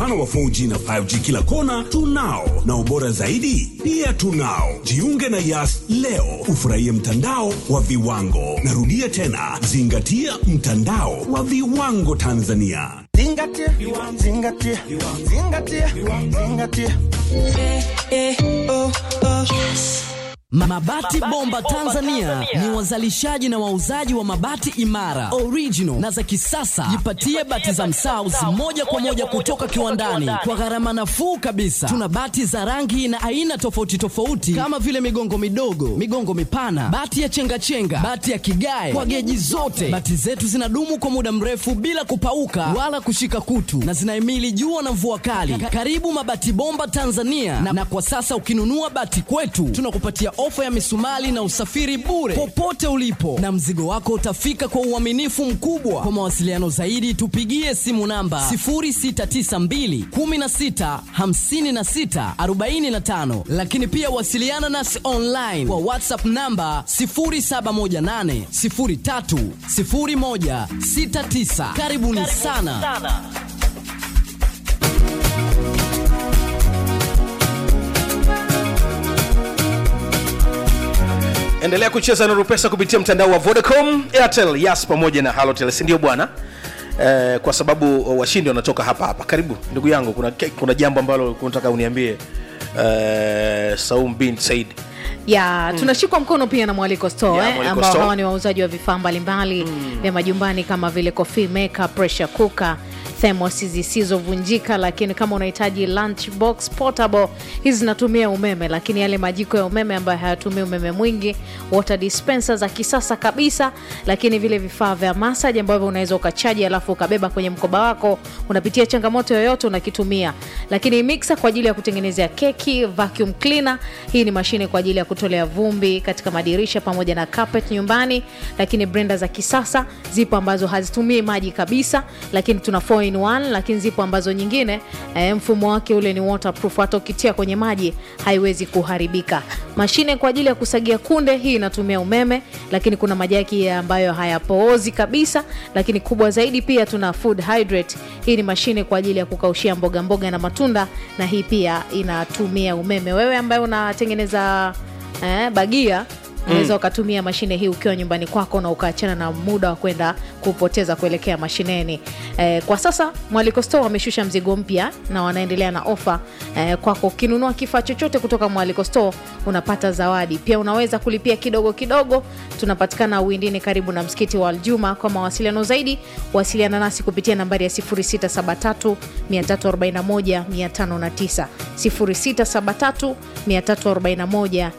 upana wa 4G na 5G kila kona tunao, na ubora zaidi pia tunao. Jiunge na Yas leo ufurahie mtandao wa viwango. Narudia tena, zingatia mtandao wa viwango Tanzania. Zingatia, zingatia, zingatia, zingatia. Mabati Bomba Tanzania ni wazalishaji na wauzaji wa mabati imara, original na za kisasa. Jipatie bati za Msaus moja kwa moja kutoka kiwandani kwa gharama nafuu kabisa. Tuna bati za rangi na aina tofauti tofauti kama vile migongo midogo, migongo mipana, bati ya chengachenga, bati ya kigae kwa geji zote. Bati zetu zinadumu kwa muda mrefu bila kupauka wala kushika kutu na zinahimili jua na mvua kali. Ka- Karibu Mabati Bomba Tanzania na, na kwa sasa ukinunua bati kwetu tunakupatia ofa ya misumali na usafiri bure popote ulipo, na mzigo wako utafika kwa uaminifu mkubwa. Kwa mawasiliano zaidi, tupigie simu namba 0692 16 56 45, lakini pia wasiliana nasi online kwa WhatsApp namba 0718 03 01 69. Karibuni sana. endelea kucheza nuru pesa kupitia mtandao wa vodacom airtel yas pamoja na halotel sindio bwana eh, kwa sababu washindi wanatoka hapa hapa karibu ndugu yangu kuna, kuna jambo ambalo unataka uniambie eh, saum bin said ya tunashikwa mkono pia na mwaliko store Ya, eh, Mwaliko ambao Store. hawa ni wauzaji wa vifaa mbalimbali vya majumbani kama vile coffee maker pressure cooker thermos zisizovunjika lakini kama unahitaji lunch box portable hizi zinatumia umeme lakini yale majiko ya umeme ambayo hayatumii umeme mwingi water dispenser za kisasa kabisa lakini vile vifaa vya massage ambavyo unaweza ukachaji alafu ukabeba kwenye mkoba wako unapitia changamoto yoyote unakitumia lakini mixer kwa ajili ya kutengenezea keki vacuum cleaner hii ni mashine kwa ajili ya kutolea vumbi katika madirisha pamoja na carpet nyumbani lakini blender za kisasa zipo ambazo hazitumii maji kabisa lakini tuna 4 in 1 lakini zipo ambazo nyingine eh, mfumo wake ule ni waterproof hata ukitia kwenye maji haiwezi kuharibika mashine kwa ajili ya kusagia kunde hii inatumia umeme lakini kuna majaki ambayo hayapoozi kabisa lakini kubwa zaidi pia tuna food hydrate hii ni mashine kwa ajili ya kukaushia mboga mboga na matunda na hii pia inatumia umeme wewe ambaye unatengeneza eh, bagia unaweza ukatumia mashine hii ukiwa nyumbani kwako na ukaachana na muda wa kwenda kupoteza kuelekea mashineni eh, kwa sasa mwaliko store wameshusha mzigo mpya na wanaendelea na ofa eh, kwako ukinunua kifaa chochote kutoka mwaliko store unapata zawadi pia unaweza kulipia kidogo kidogo tunapatikana uwindini karibu na msikiti wa aljuma kwa mawasiliano zaidi wasiliana nasi kupitia nambari ya 0673 341 509 0673 341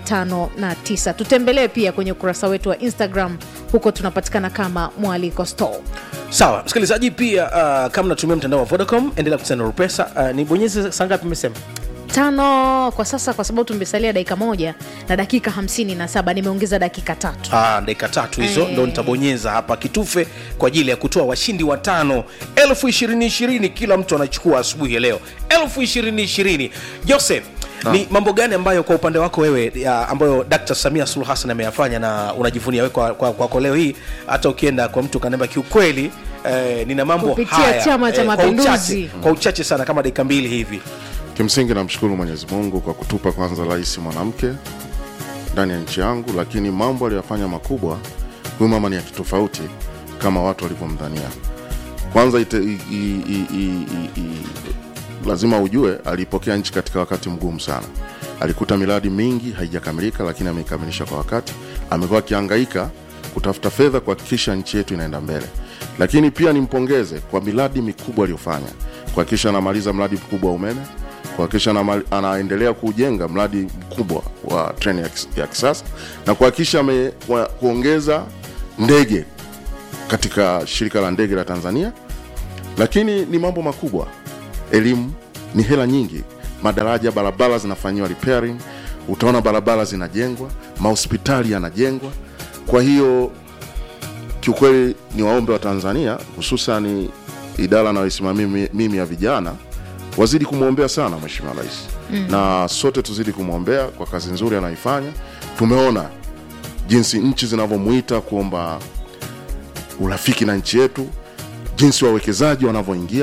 509 tutembelee pia kwenye ukurasa wetu wa instagram huko tunapatikana kama mwaliko store sawa msikilizaji pia uh, kama natumia mtandao wa vodacom endelea kucheza nuru pesa uh, nibonyeze sangapi imesema tano kwa sasa kwa sababu tumesalia dakika moja na dakika 57 nimeongeza dakika tatu Ah, dakika tatu hizo Eh. ndo nitabonyeza hapa kitufe kwa ajili ya kutoa washindi watano elfu ishirini ishirini kila mtu anachukua asubuhi ya leo elfu ishirini ishirini joseph ni mambo gani ambayo kwa upande wako wewe ya, ambayo dkt samia suluhu hassan ameyafanya na unajivunia wewe kwako kwa, kwa, kwa leo hii hata ukienda kwa mtu kanaamba kiukweli eh, nina mambo Kupitia haya Chama cha kwa Mapinduzi. uchache, kwa uchache sana kama dakika mbili hivi Kimsingi namshukuru Mwenyezi Mungu kwa kutupa kwanza rais mwanamke ndani ya nchi yangu, lakini mambo aliyofanya makubwa, huyu mama ni ya kitofauti kama watu walivyomdhania. Kwanza ite, i, i, i, i, i, i, lazima ujue alipokea nchi katika wakati mgumu sana. Alikuta miradi mingi haijakamilika, lakini ameikamilisha kwa wakati. Amekuwa akihangaika kutafuta fedha kuhakikisha nchi yetu inaenda mbele, lakini pia nimpongeze kwa miradi mikubwa aliyofanya, kuhakikisha anamaliza mradi mkubwa wa umeme kuhakikisha anama- anaendelea kujenga mradi mkubwa wa treni ya kis- ya kisasa na kuhakikisha ame- wa- kuongeza ndege katika shirika la ndege la Tanzania, lakini ni mambo makubwa. Elimu ni hela nyingi, madaraja, barabara zinafanyiwa repairing, utaona barabara zinajengwa, mahospitali yanajengwa. Kwa hiyo kiukweli ni waombe wa Tanzania hususan idara anayoisimamia mimi- mimi ya vijana wazidi kumwombea sana Mheshimiwa Rais mm. na sote tuzidi kumwombea kwa kazi nzuri anayoifanya. Tumeona jinsi nchi zinavyomuita kuomba urafiki na nchi yetu, jinsi wawekezaji wanavyoingia.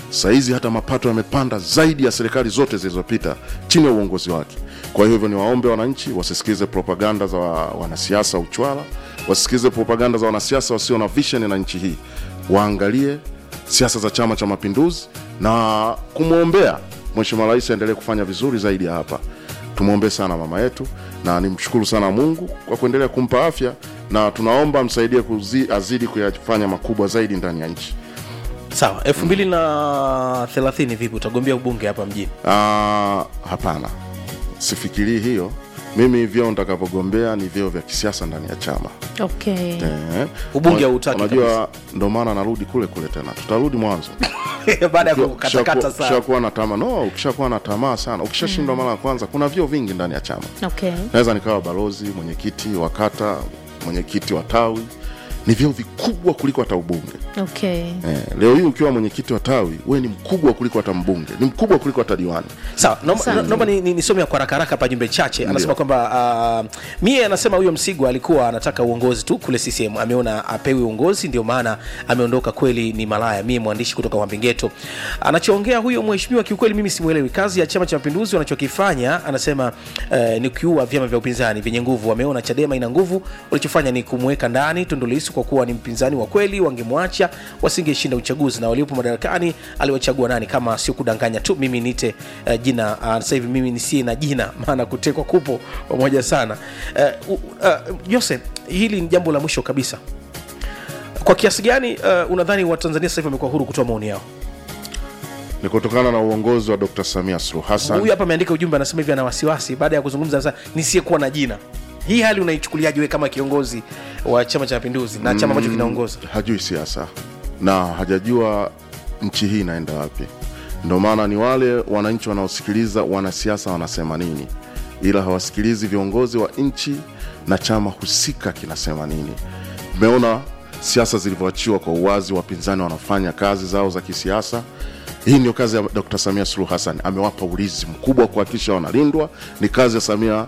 sahizi hata mapato yamepanda zaidi ya serikali zote zilizopita chini ya uongozi wake kwa hivyo ni waombe wananchi wasisikize propaganda za wa- wanasiasa uchwala wasisikize propaganda za wanasiasa wasio na vision na nchi hii waangalie siasa za chama cha mapinduzi na kumwombea mheshimiwa rais aendelee kufanya vizuri zaidi ya hapa tumwombee sana mama yetu na nimshukuru sana mungu kwa kuendelea kumpa afya na tunaomba msaidie kuzi, azidi kuyafanya makubwa zaidi ndani ya nchi sawa elfu mbili na thelathini vipi utagombea ubunge hapa mjini Ah, hapana sifikirii hiyo mimi vyeo nitakavyogombea ni vyeo vya kisiasa ndani ya chama okay. eh. Ubunge Una- hautaki unajua ndo maana narudi kule kule tena tutarudi mwanzo baada ya Ukiwa- kukatakata ukishakuwa- sana ukishakuwa na tamaa no ukishakuwa na tamaa sana ukishashindwa mara ya kwanza kuna vyeo vingi ndani ya chama Okay. naweza nikawa balozi mwenyekiti wa kata mwenyekiti wa tawi ni vyeo vikubwa kuliko hata ubunge Okay. eh, leo hii ukiwa mwenyekiti wa tawi we ni mkubwa kuliko hata mbunge ni mkubwa kuliko hata diwani sawa naomba Sawa. naomba ni- ni- nisome kwa haraka haraka hapa jumbe chache anasema kwamba uh, mie anasema huyo msigwa alikuwa anataka uongozi tu kule ccm ameona apewi uongozi ndio maana ameondoka kweli ni malaya mie mwandishi kutoka wambingeto anachoongea huyo mheshimiwa kiukweli mimi simwelewi kazi ya chama cha mapinduzi wanachokifanya anasema uh, ni kuua vyama vya upinzani vyenye nguvu wameona chadema ina nguvu walichofanya ni kumweka ndani tundulisu kwa kuwa ni mpinzani wa kweli wangemwacha wasingeshinda uchaguzi na waliopo madarakani aliwachagua nani kama sio kudanganya tu mimi nite uh, jina uh, sasa hivi mimi nisie na jina maana kutekwa kupo pamoja sana uh, uh, jose hili ni jambo la mwisho kabisa kwa kiasi gani uh, unadhani watanzania sasa hivi wamekuwa huru kutoa maoni yao ni kutokana na uongozi wa dr samia suluhu hassan huyu hapa ameandika ujumbe anasema hivi ana wasiwasi baada ya kuzungumza sasa nisiyekuwa na jina hii hali unaichukuliaje wewe kama kiongozi wa chama cha mapinduzi na chama ambacho kinaongoza hajui siasa na hajajua nchi hii inaenda wapi ndio maana ni wale wananchi wanaosikiliza wanasiasa wanasema nini ila hawasikilizi viongozi wa nchi na chama husika kinasema nini mmeona siasa zilivyoachiwa kwa uwazi wapinzani wanafanya kazi zao za kisiasa hii ndio kazi ya dr samia suluhu hassan amewapa ulinzi mkubwa kuhakikisha wanalindwa ni kazi ya samia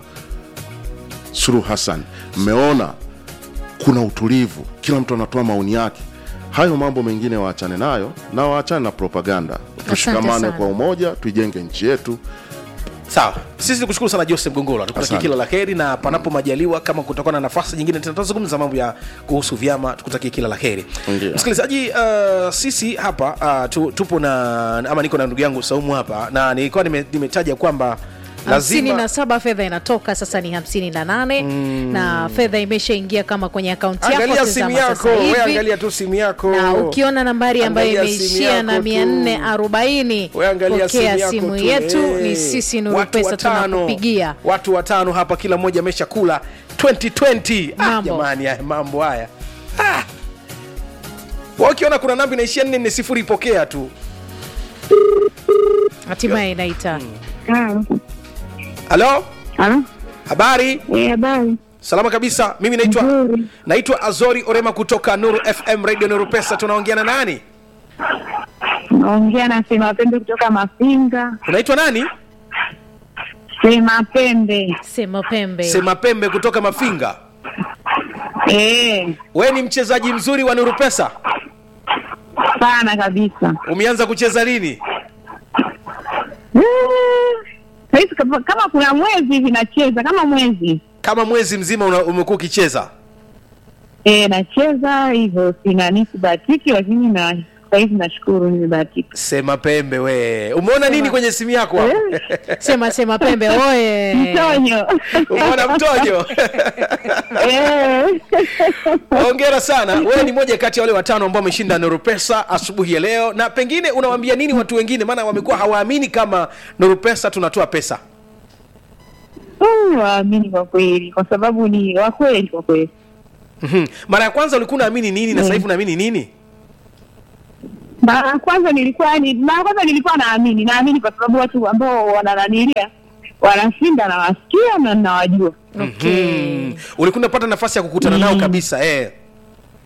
suluhu hassan mmeona kuna utulivu kila mtu anatoa maoni yake hayo mambo mengine waachane nayo na waachane na propaganda tushikamane sana. kwa umoja tuijenge nchi yetu sawa sisi nikushukuru sana joseph gongola tukutakia Asante. kila la heri na panapo majaliwa kama kutakuwa na nafasi nyingine tena tutazungumza mambo ya kuhusu vyama tukutakie kila la heri Ndiyo. msikilizaji uh, sisi hapa uh, tu, tupo na ama niko na ndugu yangu saumu hapa na nilikuwa nime- nimetaja kwamba hamsini lazima na saba fedha inatoka sasa ni hamsini na nane na fedha imeshaingia kama kwenye akaunti yako angalia simu tazama yako sasa we hivi. angalia tu simu yako na ukiona nambari ambayo Angalia simu imeishia na yako mia tu. nne arobaini We angalia pokea yako simu tu. yetu Eh. ni sisi nuru Watu pesa watano. tunakupigia watu watano hapa kila mmoja amesha kula 2020 ah, Mambo. jamani haya mambo haya ah. Wa ukiona kuna namba inaishia nne nne sifuri ipokea tu hatimaye inaita halo Halo? habari Eh, habari. salama kabisa mimi naitwa Nzuri. naitwa azori orema kutoka nuru fm radio nuru pesa tunaongea na nani Naongea na Sema Pembe kutoka Mafinga. unaitwa nani Sema Pembe. sema pembe sema pembe kutoka mafinga Eh, we ni mchezaji mzuri wa nuru pesa sana kabisa. umeanza kucheza lini Eh, Saizi kama kama kuna mwezi hivi nacheza kama mwezi. kama mwezi mzima una- umekuwa ukicheza Eh, nacheza hivyo sina nisibahatiki lakini na saizi nashukuru nimebahatika. sema pembe we umeona nini kwenye simu yako hapo? sema sema pembe oye Mtonyo. umeona mtojo Eh. hongera sana wewe ni moja kati ya wale watano ambao wameshinda Nuru Pesa asubuhi ya leo na pengine unawaambia nini watu wengine maana wamekuwa hawaamini kama Nuru Pesa tunatoa pesa Mm, waamini kwa kweli kwa sababu ni wa kweli kwa kweli. Mhm. mara ya kwanza ulikuwa unaamini nini na sasa hivi unaamini nini Mara ya kwanza nilikuwa ni mara ya kwanza nilikuwa naamini, naamini kwa sababu watu ambao wanananilia wanashinda nawasikia na nawajua. okay. mm. ulikuwa unapata nafasi ya kukutana nao kabisa eh.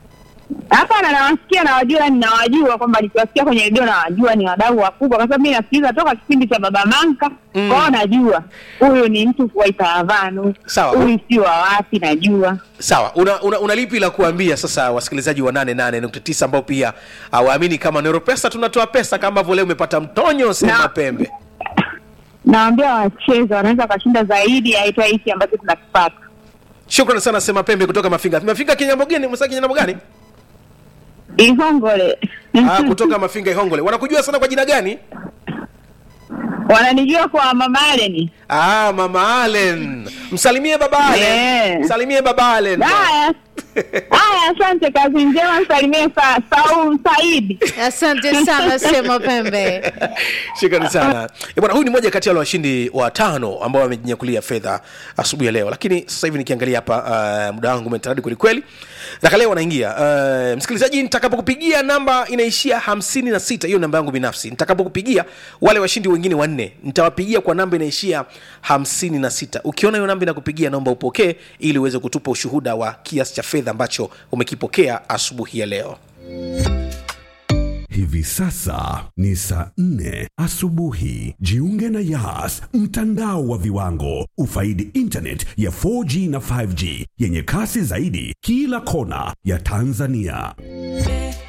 Hapana, nawasikia nawajua, ninawajua kwamba nikiwasikia kwenye redio nawajua, ni wadau wakubwa, kwa sababu mi nasikiliza toka kipindi cha Baba Manka mm. kwao, najua huyu ni mtu wa Itaravanu, Sawa. huyu si wa wapi, najua sawa una, una, una lipi la kuambia sasa wasikilizaji wa 88.9 ambao pia hawaamini kama neuropesa tunatoa pesa kama ambavyo leo umepata mtonyo sema Na- pembe nawambia wacheza, wanaweza wakashinda zaidi ya hata hiki ambacho tunakipata. shukrani sana sema pembe kutoka mafinga mafinga kinyambo gani msa kinyambo gani Ihongole ah, kutoka mafinga ihongole wanakujua sana kwa jina gani wananijua kwa Mama Allen. ah, mama Allen msalimie baba Allen Yeah. msalimie baba Allen Haya haya, asante, kazi njema, msalimie sa, Saul Saidi. asante sana sema pembe shukrani sana Eh, bwana huyu ni moja kati ya wale washindi wa tano ambao wamejinyakulia fedha asubuhi ya leo lakini sasa hivi nikiangalia hapa uh, muda wangu umetaradi kwelikweli raka leo wanaingia uh, msikilizaji nitakapokupigia namba inaishia hamsini na sita hiyo namba yangu binafsi nitakapokupigia wale washindi wengine wanne nitawapigia kwa namba inaishia hamsini na sita ukiona hiyo namba inakupigia naomba upokee ili uweze kutupa ushuhuda wa kiasi cha fedha ambacho umekipokea asubuhi ya leo Hivi sasa ni saa nne asubuhi. Jiunge na Yas, mtandao wa viwango. Ufaidi internet ya 4G na 5G yenye kasi zaidi kila kona ya Tanzania.